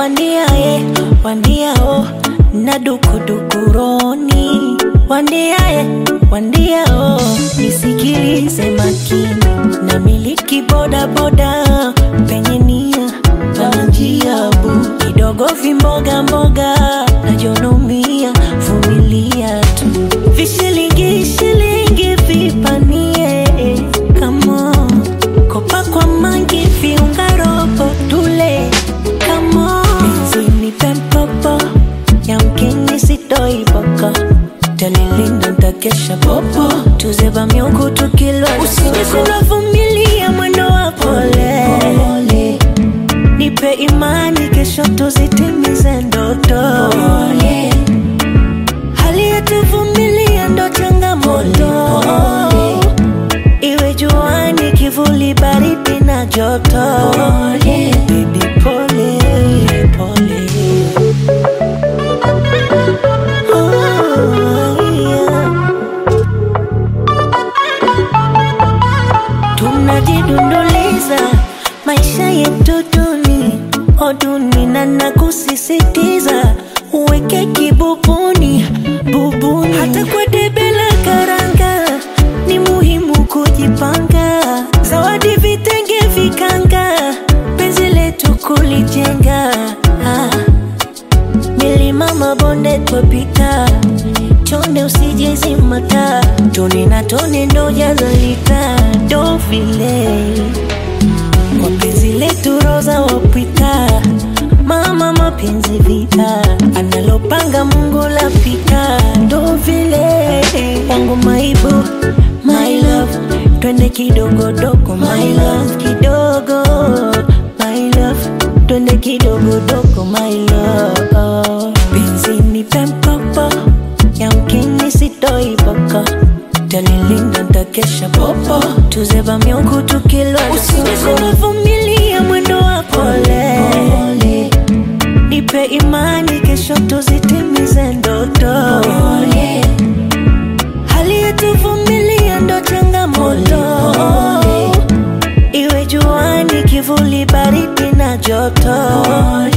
wandiaye wandiao na dukudukuroni wandiaye wandiao nisikilize makini na miliki bodaboda penye nia pana njia bu kidogo vimboga mboga najonomia vumilia tu vishilingi shilingi vipanie kamo kopa kwa mangi viunga robo tule kamo benzini pempopo yamkini sitoiboko talilinda ntakesha popo tuzeba miungu tukilwa usijekunavumilia mwendo wa pole nipe imani kesho tuzitimize ndoto hali yetuvumilia ndo changamoto iwe juani kivuli baridi na joto Baby, pole pole Oh, yeah. tunajidunduliza maisha yetu duni oduni na nakusisitiza uweke kibubuni bubuni hata kwa debe la karanga ni muhimu kujipanga zawadi vitenge vikanga penzi letu kulijenga ah. milima mabonde twapita chonde usijezimata tone na tone ndo jazalita ndo vile kwa penzi letu roza wapita mama mapenzi vita analopanga mungu lapita ndo vile wangu maibu my love twende kidogodogo my love kidogo my love twende kidogodogo my love benzini pempopo yamkini sitoiboko talilinda ntakesha popo tuzeba miungu tukilwa usijekunavumilia mwendo wa pole nipe imani kesho tuzitimize ndoto hali yetuvumilia ndo changamoto iwe juani kivuli baridi na joto